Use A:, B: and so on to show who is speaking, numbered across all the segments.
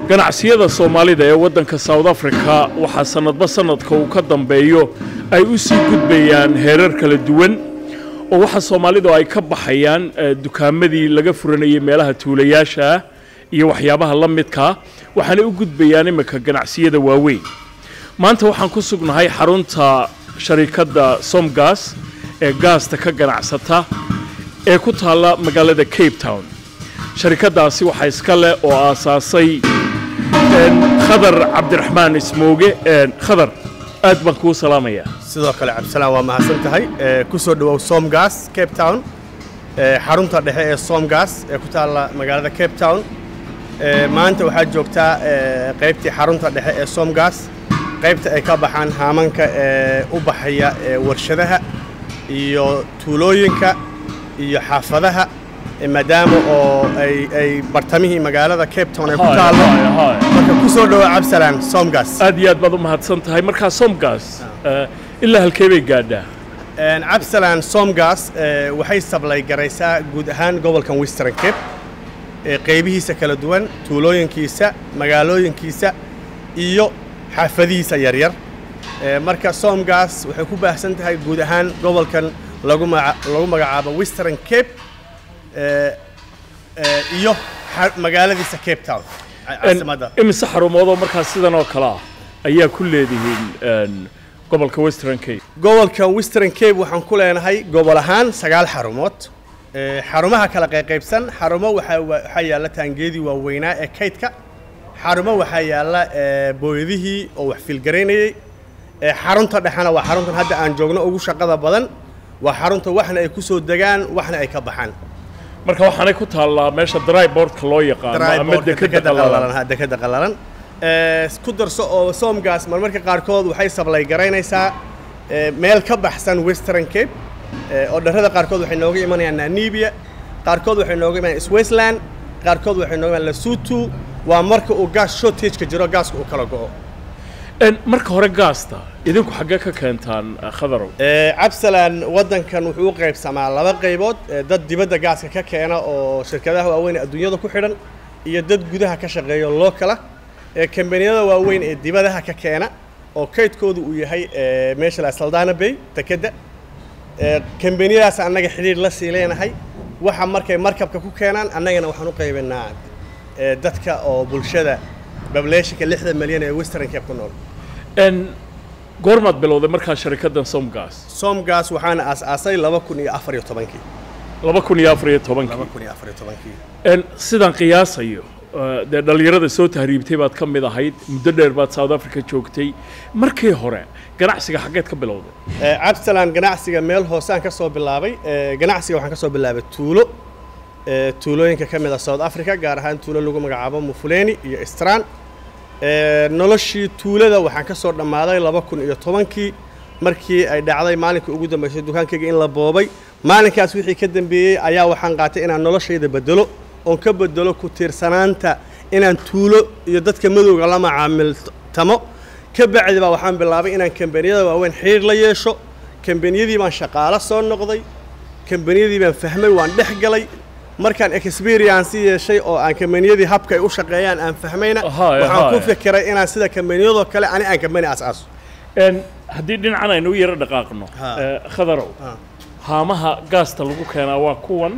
A: ganacsiyada soomaalida ee waddanka south africa waxaa sannadba sannadka uu ka dambeeyo ay u sii gudbayaan heerar kala duwan oo waxaa soomaalidu ay ka baxayaan dukaamadii laga furanayay meelaha tuulayaasha ah iyo waxyaabaha la midkaa waxaanay u gudbayaan imminka ganacsiyada waaweyn maanta waxaan ku sugnahay xarunta sharikadda somgas ee gaasta ka ganacsata ee ku taalla magaalada cape town sharikaddaasi waxaa iska leh oo aasaasay khadar cabdiraxmaan ismooge khadar aad baan kuu salaamayaa
B: sidoo kale cabdisalaan waa mahadsan tahay ku soo dhowow somgas cape town xarunta dhexe ee somgas ee ku taalla magaalada cape town maanta waxaad joogtaa qaybtii xarunta dhexe ee somgas qaybta ay ka baxaan haamanka ee u baxaya warshadaha iyo tuulooyinka iyo xaafadaha maadaama oo ay bartamihii magaalada cape town ay ku taallo marka ku soo dhowo cabdisalaan somgas
A: aad iyo aad baad u mahadsan tahay markaa somgas ilaa halkee bay gaadhaa
B: cabdisalaan somgas waxay sablay garaysaa guud ahaan gobolkan western cape qaybihiisa kala duwan tuulooyinkiisa magaalooyinkiisa iyo xaafadihiisa yaryar marka somgas waxay ku baahsan tahay guud ahaan gobolkan lagu magacaabo western cape iyo magaaladiisa cape town caasimadda
A: imise xarumoodoo markaas sidan oo kale ah ayaa ku leedihiin gobolka western cape
B: gobolka western cape waxaan ku leenahay gobol ahaan sagaal xarumood xarumaha kala qayqaybsan xarumo waxaa yaalla taangeedii waaweynaa ee kaydka xarumo waxaa yaalla booyadihii oo wax fiilgaraynayey xarunta dhexena waa xaruntan hadda aan joogno ugu shaqada badan waa xarunta waxna ay ku soo degaan waxna ay ka baxaan
A: marka waxaanay ku taallaa meesha dryboardka loo yaqaano ama dekada qalalan
B: dekada qalalan ku darso oo somgas marmarka qaarkood waxay sablay garaynaysaa meel ka baxsan western cape oo dharrada qaarkood waxay nooga imanayaan namibia qaarkood waxay nooga imanayaan switzerland qaarkood waxay nooga imanayaan lesotho waa marka uu gaas shortage-ka jiro gaaska uu kala go'o
A: marka hore gaasta idinku xaggee ka keentaan khadarow
B: cabsalan waddankan wuxuu u qaybsamaa laba qaybood dad dibadda gaaska ka keena oo shirkadaha waaweyn ee adduunyada ku xidhan iyo dad gudaha ka shaqeeyo lookala kambaniyada waaweyn ee dibadaha ka keena oo kaydkoodu uu yahay meesha la saldana bay dekedda kambaniyadaas annaga xidhiir la sii leenahay waxa markay markabka ku keenaan annagana waxaan u qaybanaa dadka oo bulshada bableeshinka lixda milyan ee western cape ku nool
A: goormaad bilowday markaa sharikaddan somgas
B: somgas waxaana aas-aasay laba kun iyo afar iyo tobankii
A: laba kun iyo afar iyo tobankii
B: laba kun iyo afar iyo tobankii
A: sidaan qiyaasayo dee dhallinyarada soo tahriibtay baad ka mid ahayd muddo dheer baad south africa joogtay markii hore ganacsiga xaggeed ka bilowday
B: cabsalan ganacsiga meel hoosaan ka soo bilaabay ganacsiga waxaan ka soo bilaabay tuulo tuulooyinka ka mid a south africa gaar ahaan tuulo lagu magacaabo mufuleni iyo istran noloshii tuulada waxaan ka soo dhammaaday laba kun iyo tobankii markii ay dhacday maalinkii ugu dambaysay dukaankayga in la boobay maalinkaas wixii ka dambeeyey ayaa waxaan qaatay inaan noloshayda bedelo oon ka bedelo ku tiirsanaanta inaan tuulo iyo dadka madowga la macaamiltamo ka bacdi baa waxaan bilaabay inaan kambaniyada waaweyn xidhiir la yeesho kambaniyadii baan shaqaalo soo noqday kambaniyadii baan fahmay waan dhex galay markaan experience yeeshay oo aan kambaniyadii habka ay u shaqeeyaan aan fahmayna waxaan ku fikiray inaan sida kambaniyadoo kale ani aan kambani asaaso
A: haddii dhinacan aynu u yaro dhaqaaqno khadarow haamaha gaasta lagu keenaa waa kuwan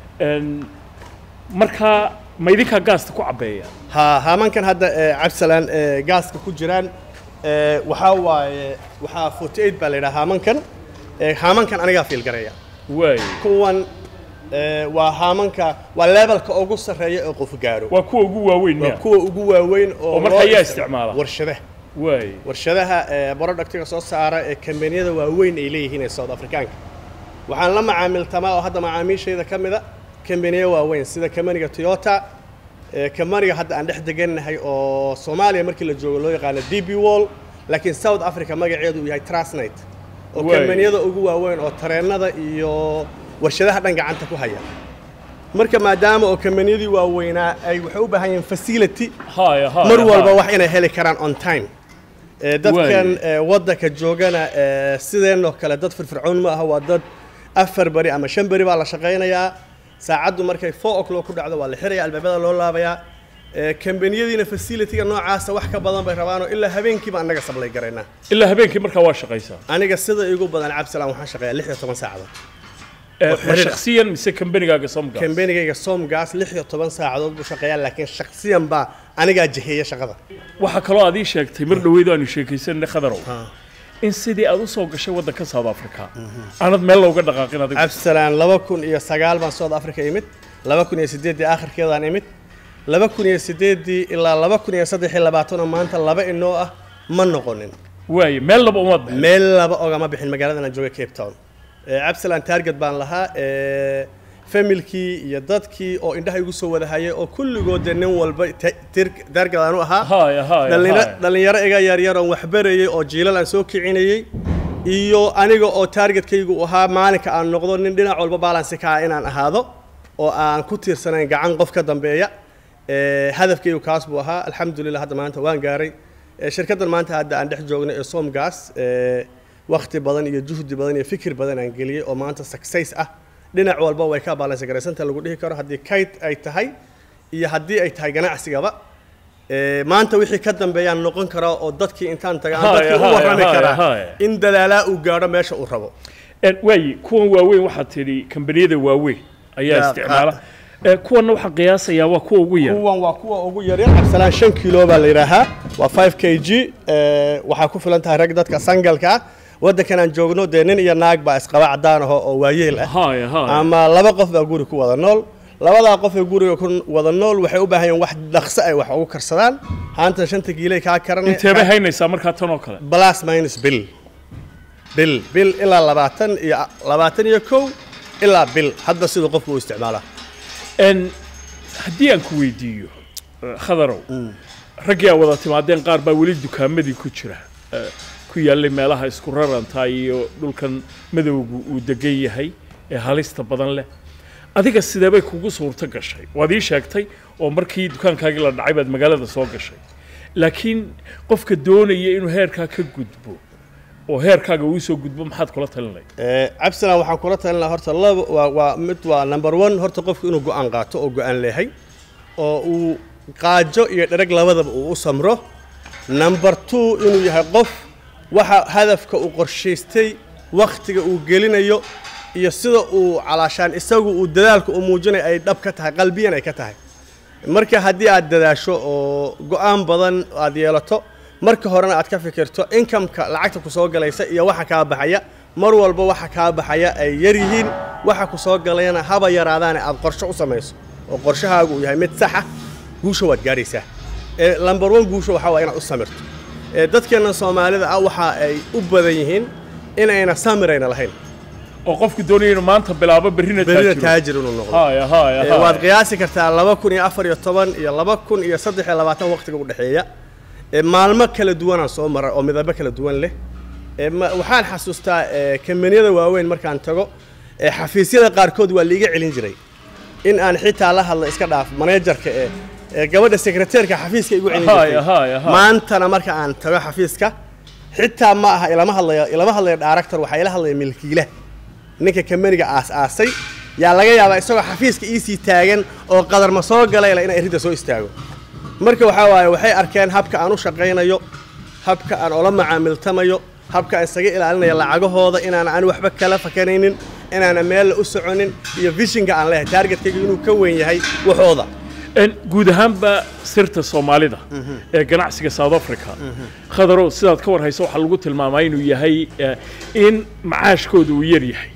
A: markaa ma idinkaa gaasta ku cabbeeya
B: ha haamankan hadda cabsalan gaaska ku jiraan waxaa waaye waxaa forty eight baa la yidhaha haamankan haamankan anigaa fiilgareeya
A: waay
B: kuwan waa haamanka waa levelka ugu sarreeya ee qof gaaro
A: waa kuwa ugu waaweyn
B: waa kuwa ugu waaweyn oo
A: oo marka ayaa isticmaala
B: warshadaha
A: waay
B: warshadaha productiga soo saara ee kambaniyada waaweyn ay leeyihiin ee south africaanka waxaan la macaamiltamaa oo hadda macaamiishayda ka mida kambaniya waaweyn sida kambaniga toyota kambaniga hadda aan dhex degannahay oo soomaaliya markii la joogo loo yaqaano d b wall laakiin south africa magaceedu uu yahay trasnight oo kambaniyada ugu waaweyn oo tareennada iyo warshadaha dhan gacanta ku haya marka maadaama oo kambaniyadii waaweynaa ay waxay u baahan yihiin facility mar walba wax inay heli karaan on time dadkan waddanka joogana sideenoo kale dad firfircoon ma aha waa dad afar beri ama shan beri baa la shaqaynayaa saacaddu markay four o'clock ku dhacdo waa la xiraya albaabada loo laabayaa ee, kambaniyadiina facilitiga noocaasa wax ka badan bay rabaanoo ilaa habeenkiiba annaga sablay garaynaa
A: ilaa habeenkii markaa waa shaqaysaa
B: aniga sida igu badan cabdisalaan waxaan shaqeeyaa lix iyo toban saacadood
A: Eh, ma
B: xiriir ah.
A: shakhsiyan mise kambanigaaga somgas
B: kambanigayga somgas lix iyo toban saacadood buu shaqeeyaa laakiin shaksiyan baa anigaa jiheeya shaqada
A: waxaa kaloo aad ii sheegtay mar dhoweyd aanu sheekaysanay khadarow in sidii aad u soo gashay waddanka south africa aanad meel looga dhaqaaqin adigu
B: cabdisalaan laba kun iyo sagaal baan south africa imid laba kun iyo sideeddii aakhirkeedaan imid laba kun iyo sideeddii ilaa laba kun iyo saddex iyo labaatanoo maanta laba inoo ah ma noqonin
A: waaye meel laba umaad bixin
B: meel laba ogama bixin magaaladan aan jooga cape town Eh, cabdisalaan target baan lahaa eh, familkii iyo dadkii oo indhaha igu soo wada hayay oo kulligood dee nin walba ta- tir- target aan u ahaa
A: haya haya
B: Dhallina-
A: haya.
B: dhallinyaro iga yaryar oon waxbarayay oo jiilal aan soo kicinayay iyo aniga oo targetkaygu u ahaa maalinka aan noqdo nin dhinac walba balance ka ah inaan ahaado oo aan ku tiirsanayn gacan qof ka dambeeya Eh, hadafkaygu kaas buu ahaa alxamdulilah hadda maanta waan gaaray Eh, shirkaddan maanta hadda aan dhex joogno ee somgas eh, wakhti badan iyo juhdi badan iyo fikir badan aan geliyey oo maanta success ah dhinac walba way ka balance garaysanta lagu dhihi karo haddii kayd ay tahay iyo haddii ay tahay ganacsigaba Eh, maanta wixii ka dambeeyaan noqon karaa oo dadkii intaan taga aan
A: Haya,
B: dadkii u
A: haya,
B: warrami
A: haya,
B: karaa
A: haya.
B: in dadaalaa uu gaadho meesha uu rabo
A: Eh, waaye kuwan waaweyn waxaad tidhi kambaniyada waaweyn ayaa
B: Ya,
A: isticmaala Eh, kuwanna waxaan qiyaasayaa waa kuwa ugu yar
B: kuwan waa kuwa ugu yaryar cabsalaan shan kilo baa la yidhaahaa waa 5 k g eh, waxaa ku filan tahay rag dadka sangalka ah waddankan aan joogno dee nin iyo naag baa isqaba caddaan aho oo waayeel ah
A: haya haya
B: ama laba qof baa guri ku wada nool labadaa qof ee guriga ku wada nool waxay u baahan yihiin wax dhaqso ay wax ugu karsadaan haanta shanta kiilay kaa karanay
A: inteebay haynaysaa markaa tan oo kale
B: plus minus bil bil bil ilaa labaatan iyo labaatan iyo kow ilaa bil hadba siduu qofku u isticmaalaa
A: En, haddii aan ku weydiiyo eh, khadarow raggii aa wada timaadeen qaar baa weli dukaamadii ku jira eh, ku yaallay meelaha isku raranta iyo dhulkan madowgu uu degan yahay ee halista badan leh adiga sideebay kugu suurto gashay waad ii sheegtay oo markii dukaankaagii la dhacay baad magaalada soo gashay laakiin qofka doonaya inuu heerkaa ka gudbo oo heerkaaga uu soo gudbo maxaad kula talinay
B: Eh, cabdisalaan waxaan kula talin lahaa horta laba waa waa mid waa number one horta qofku inuu go-aan qaato oo go-aan leeyahay oo uu qaajo iyo dhereg labadaba uu u samro number two inuu yahay qof waxa hadafka uu qorshaystay wakhtiga uu gelinayo iyo sida uu calaashaan isagu uu dadaalka uu muujinayo ay dhab ka tahay qalbiyan ay ka tahay marka haddii aad dadaasho oo go-aan badan aad yeelato marka horena aad ka fikirto inkamka lacagta ku soo galaysa iyo waxa kaa baxaya mar walba waxa kaa baxaya ay yar yihiin waxa ku soo galayana haba yaraadaane aad qorshe u samayso oo qorshahaagu uu yahay mid saxa guusha waad gaadhaysaa ee lambar one guusha waxaa waa inaad u samirto ee dadkeenna soomaalida ah waxa ay u badan yihiin inayna samirayna lahayn
A: oo qofku doonaya inuu maanta bilaabo berrina
B: berina
A: taajiro
B: taajir inuu noqdo
A: haya haya
B: Ee,
A: haya.
B: waad qiyaasi kartaa laba kun iyo afar iyo toban iyo laba kun iyo saddex iyo labaatan waqtiga u dhexeeya Ee, maalmo kala duwanaan soo maray oo midabo kala duwan leh Ee, ma- waxaan xasuustaa ee, kambaniyada waaweyn markaan tago ee, xafiisyada qaarkood waa liiga celin jiray in aan xitaa la hadlo iska dhaaf maneejarka ee ee gabadha sekreteerka xafiiska igu celin
A: Haya,
B: jirtay
A: haya, haya.
B: maantana marka aan tago xafiiska xitaa ma aha ilama hadlayo ilama hadlayo director waxaa ila hadlaya milkiilaha ninka kambaniga aas-aasay yaa laga yaabaa isagoo xafiiska iisii taagan oo qadarma soo galayla inay ridda soo istaago marka waxaa waaye waxay arkeen habka aan u shaqaynayo habka aan ola macaamiltamayo habka aan isaga ilaalinayo lacagahooda inaan aan waxba kala fakanaynin inaana meella u soconin iyo vishinka aan leeyahay taargetkayga inuu ka weyn yahay waxooda
A: En, guud ahaanba sirta soomaalida ee ganacsiga south africa khadarow sidaad ka war hayso waxaa lagu tilmaamaa inuu yahay eh, in macaashkooda uu yar yahay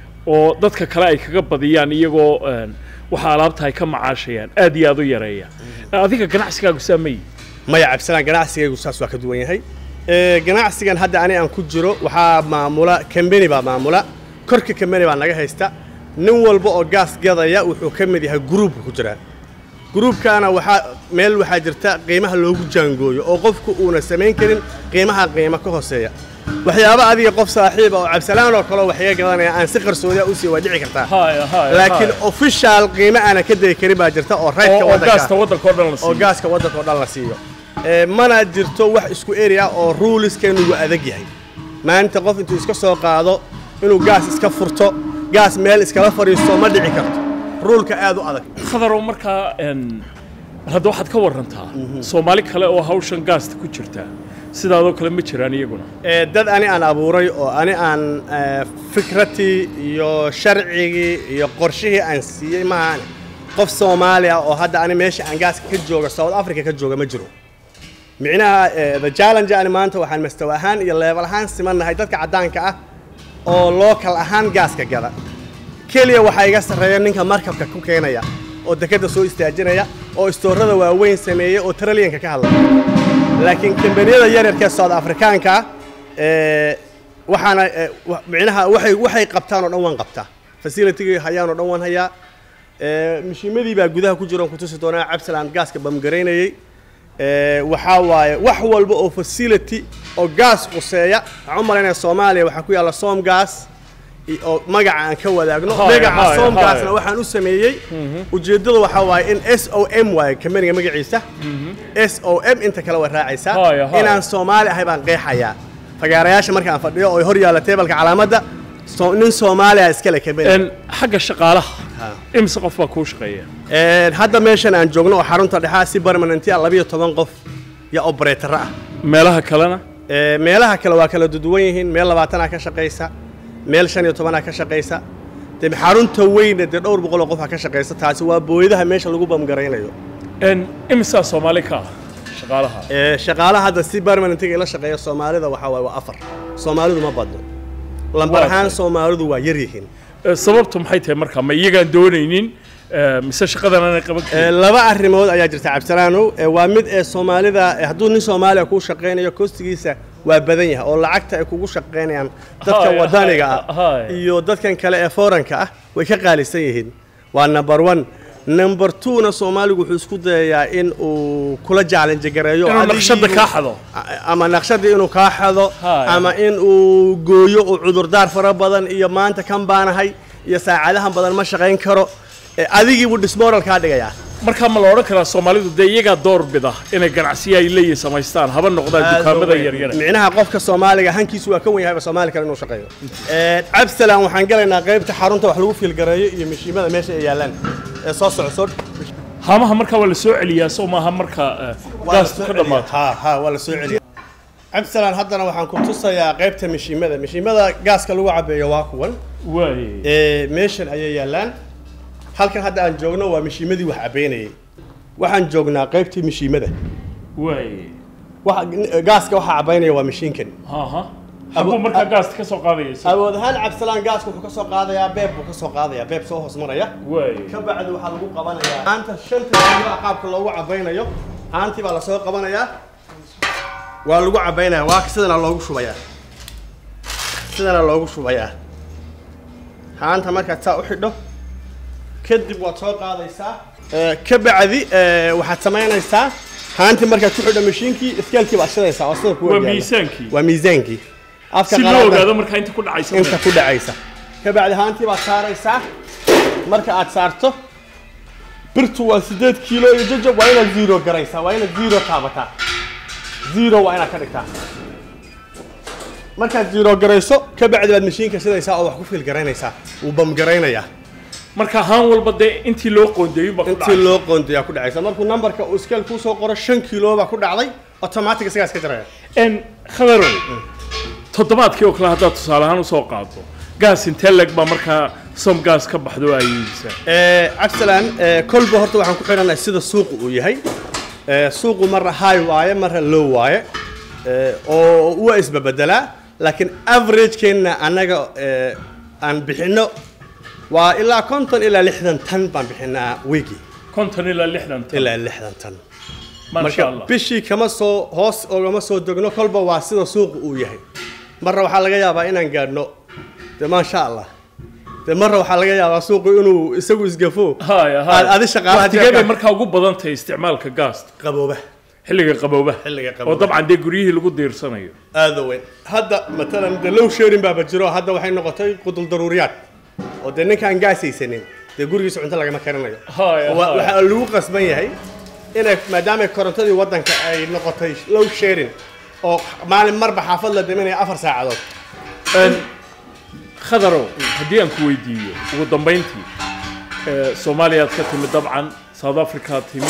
A: oo dadka kale ay kaga badiyaan iyagoo en, waxa alaabta ay ka macaashayaan aad iyo aad u yareeya adiga ganacsigaagu saameyi
B: maya cabdisalaan ganacsigaygu saas waa ka duwan yahay Ee, ganacsigan hadda ani aan ku jiro waxaa maamula kambani baa maamula korka kambani baa naga haysta nin walba oo gaas gadaya wuxuu ka mid yahay gruubka ku jiraa gruubkaana waxaa meel waxaa jirta qiimaha loogu jaangooyo oo qofku uuna samayn karin qiimaha qiimo ka hooseeya waxyaaba adiga qof saaxiiba oo cabdisalaan oo kale waxyaga gadanaya aan si qarsoodiya u sii waa dhici kartaa
A: haya haya
B: laakiin official qiimo aanan ka degi karin baa jirta oo raytka
A: oo gaasta
B: waddanka
A: waddanka oo dhan la
B: oo
A: siiyo
B: gaaska waddanka oo dhan la siiyo Ee, mana jirto wax isku area oo ruuliskeenu adag yahay maanta qof intuu iska soo qaado inuu gaas iska furto gaas meel iskala fadhiisto ma dhici karto ruulka aad u adag
A: khadarow markaa en, bal hadda waxaad ka warantaa soomaali kale oo hawshan gaasta ku jirta sidaadoo kale ma jiraan iyaguna
B: Ee, dad ani aan abuuray oo ani aan ee, fikratii iyo sharcigii iyo qorshihii aan siiyey maahan qof soomaali ah oo hadda ani meesha aan gaaska ka jooga south africa ka jooga ma jiro micnaha ee, the challenge ani maanta waxaan mastaw ahaan iyo leebel ahaan simannahay dadka caddaanka ah oo local ahaan gaaska gada keliya waxaa iga sarreeya ninka markabka ku keenaya oo dekedda soo istaajinaya oo istoorada waaweyn sameeya oo traliyanka ka hadlaya laakiin kambaniyada yaryarka ee south afrikaanka ah, ee, waxaana ee, wa- micnaha waxay waxay qabtaan oo dhan waan qabtaa facilitygii hayaan oo dhan waan hayaa ee, mishiimadii baa gudaha ku jira oon kutusi doonaa cabsaland gaaska bamgaraynayey ee, waxaa waaye wax walba oo facility oo gaas quseeya waxaan u malaynaya soomaaliya waxaa ku yaalla som gas i- oo magaca aan ka wadaagno
A: Haya,
B: magaca
A: haya,
B: som
A: haya.
B: gasna waxaan u sameeyey ujeeddadu waxaa waaye in s o m waaye kambaniga magaciisa s o m inta kale way raacaysaa
A: Haya, haya.
B: inaan soomaali ahay baan qeexayaa fagaarayaasha markaan fadhiyo oo hor yaalla teebalka calaamadda so- nin soomaaliya iskale kambani
A: En, xagga shaqaalaha
B: Ha.
A: imise qof baa kuu shaqeeya
B: Een, hadda meeshan aan joogno oo xarunta dhexaa si permanenti ah labiyo toban qof iyo operatoro ah
A: meelaha kalena
B: Ee, meelaha kale waa kala duduwan yihiin meel labaatanaa ka shaqaysa meel shan iyo tobanaa ka shaqaysa dee xarunta weyna dee dhowr boqol oo qof ka shaqaysa taasi waa booyadaha meesha lagu bamgaraynayo
A: En, imisaa soomaali ka ah shaqaalaha
B: Ee, shaqaalaha hadda si permanentiga ila shaqeeya soomaalida waxaa waaye waa afar soomaalidu ma badno lambar
A: Waa
B: ahaan
A: tahay.
B: soomaalidu waa yar yihiin
A: Eh, sababtu maxay tahay markaa ma iyagaan doonaynin eh, mise shaqadan aanay qaban
B: Ee,
A: karin
B: laba arrimood ayaa jirta cabdisalaanow Ee, waa mid ee soomaalida ee hadduu nin soomaaliya kuu shaqaynayo kostigiisa waa badan yahay oo lacagta ay kugu shaqaynayaan dadka
A: Haya,
B: wadaniga
A: haya,
B: ah
A: haya.
B: iyo dadkan kale ee foranka ah way ka qaalisan yihiin waa number one number two-na soomaaligu wuxuu isku dayayaa in uu kula challenge gareeyo
A: inuu
B: adigii
A: naqshadda
B: uu-
A: kaa xado
B: A- ama naqshadii inuu kaa xado
A: Haya.
B: ama in uu gooyo uu cudurdaar fara badan iyo maanta kan baanahay iyo saacadahan badan ma shaqayn karo Ee, adigii buu dismoral kaa dhigayaa
A: markaa ma la odhan karaa soomaalidu dee iyagaa door bida inay ganacsiya ay leeyihin samaystaan haba noqdaan dukaamada yaryara
B: micnaha qofka soomaaliga hankiisu waa ka wen yahayba soomaali kale inuu shaqeeyo cabsalan waxaan galaynaa qaybta xarunta wax lagu fiilgareeyo iyo mishiimada meesha ay yaalaan ee soo socso
A: haamaha markaa waa la soo celiyaa soo maaha markaa eh, gaastu ka dhammaato
B: ha ha waa la soo celiya cabsalan haddana waxaan ku tusayaa qaybta mishiimada mishiimada gaaska lagu cabeeyo waa kuwan
A: waaye
B: ee meeshan ayay yaalaan halkan hadda aan joogno waa mishiimadii wax cabeynayay waxaan joognaa qaybtii mishiimada
A: waaye
B: waxa gaaska waxa cabeynaya waa mishiinkan
A: haha habuu markaa gaasta ka soo qaadayaysa
B: awood ahaan cabsalaan gaaska wuxuu ka soo qaadayaa beeb buu ka soo qaadayaa beeb soo hoos maraya
A: waaye
B: ka bacdi waxaa lagu qabanayaa haanta shanta kiilo ah qaabka loogu cabaynayo haantii baa lasoo qabanayaa waa lagu cabaynayaa waa sidana loogu shubayaa sidana loogu shubayaa haanta markaad saa u xidho kadib waad soo qaadaysaa Ee, ka bacdi ee, waxaad samaynaysaa haantii markaad ku xidho mashiinkii iskeelkii baad shidaysaa oo sida kuwa
A: waa
B: yaalla.
A: miisaankii
B: waa miisaankii afka
A: si loo
B: qalaadna-
A: ogaado markaa inta ku dhacaysa
B: inta ku dhacaysa ka bacdi haantii baad saaraysaa marka aad saarto birtu waa sideed kiilo iyo jajab waa inaad zero garaysaa waa inaad zero taabataa zero waa inaad ka dhigtaa markaad zero garayso ka bacdi baad mashiinka sidaysaa oo wax ku fiil garaynaysaa wuu bamgaraynayaa
A: marka haan walba dee intii loo qoondeeyo baa ku
B: intii
A: dhacay
B: loo qoondayaa ku dhacaysa markuu nambarka uu iskeel kuu soo qoro shan kiilo baa ku dhacday automatic isagaa iska jaraya
A: en khadarow toddobaadkii oo kale haddaad tusaale ahaan usoo qaado gaas intee leg baa markaa som gaas ka baxdo ay iibisaa
B: Ee, cabsalan ee, kolba horta waxaan ku xidhanahay sida suuqu uu yahay Ee, suuqu marna high waaye marna low waaye Ee, oo waa isbabedelaa laakiin averagekeenna annaga ee, aan bixinno waa ilaa konton ilaa lixdan tan baan bixinaa weekii
A: konton ilaa lixdan tan
B: ilaa lixdan tan
A: maasha
B: marka
A: allah
B: bishii kama soo hoos ogama soo degno kolba waa sida suuqu uu yahay marna waxaa laga yaabaa inaan gaadhno de maasha allah de marna waxaa laga yaabaa suuqu inuu isagu isgafo
A: haya
B: aad adi shaqaalaha
A: waqtigee bay
B: jeebka
A: markaa ugu badan tahay isticmaalka gaasta
B: qabooba
A: xilliga qabooba
B: Xilliga
A: oo
B: qaboobaha.
A: dabcan dee guryihii lagu diirsanayo
B: aada weyn hadda matalan de low sharing baaba jiro hadda waxay noqotay qudul daruuriyaad oo dee ninkaan gaasaysanin dee gurigiisa cunto lagama karinayo
A: Haya,
B: Wa-
A: haya.
B: waxaa lagu qasban yahay inay maadaama korontadii waddanka ay noqotay low sharing oo maalin marba xaafad la daminaya afar saacadood
A: En, khadarow haddii aan ku weydiiyo ugu dambayntii eh, soomaaliyaad ka timid dabcan south africaad timid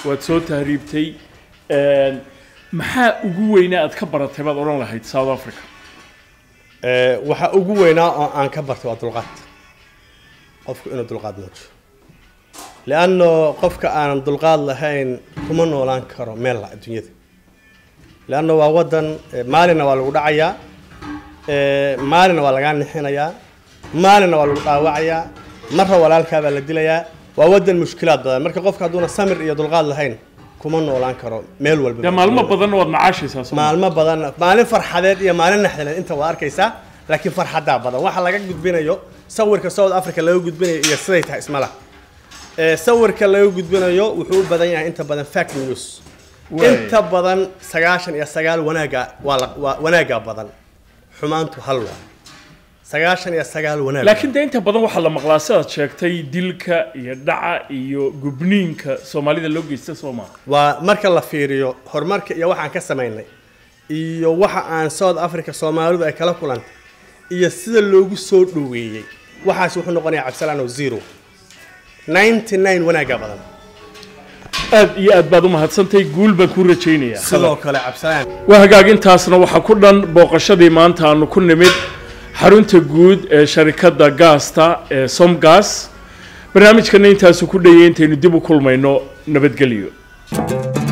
A: waad soo tahriibtay Een, maxaa ugu weynaa aad ka baratay baad odhan lahayd south africa
B: Ee, waxa ugu weynaa oo aan ka bartay waa dulqaad qofku inuu dulqaad muujiyo lianno qofka aanan dulqaad lahayn kuma noolaan karo meel la adduunyada lianno waa wadan ee, maalinna waa lagu dhacayaa ee, maalinna waa lagaa nixinayaa maalinna waa lagu dhaawacayaa marra walaalkaa baa la dilayaa waa wadan mushkilaad badan marka qofka hadduuna samir iyo dulqaad lahayn kuma noolaan karo meel walba
A: dee maalmo badanna waad macaashaysaa soo ma
B: maalmo badan maalin farxadeed iyo maalin naxdaleed inta waa arkaysaa laakiin farxadaa badan waxa laga gudbinayo sawirka south africa laga gudbinayo iyo siday tahay isma lah ee sawirka laga gudbinayo wuxuu u badan yahay inta badan fact news
A: Waay.
B: inta badan sagaashan iyo sagaal wanaaga waa la- waa wanaaga badan xumaantu hal waa sagaashan iyo sagaal wanaag
A: laakiin dee inta badan waxaa la maqlaa sidaad sheegtay dilka iyo dhaca iyo gubniinka soomaalida loo geysta soo maa
B: waa marka la fiiriyo horumarka iyo waxaan ka samaynay iyo waxa aan south africa soomaalidu ay kala kulantay iyo sida loogu soo dhoweeyey waxaas wuxuu noqonayaa cabsalaan oo zero 99 wanaaga badan
A: aad iyo aad baad u mahadsantay guul baan kuu rajaynayaa
B: sidoo kale cabsalaan
A: waa hagaag intaasna waxaa ku dhan booqashadii maanta aanu ku nimid xarunta guud ee sharikadda gaasta ee somgas barnaamijkana intaasu ku dhayay intaynu dib u kulmayno nabadgelyo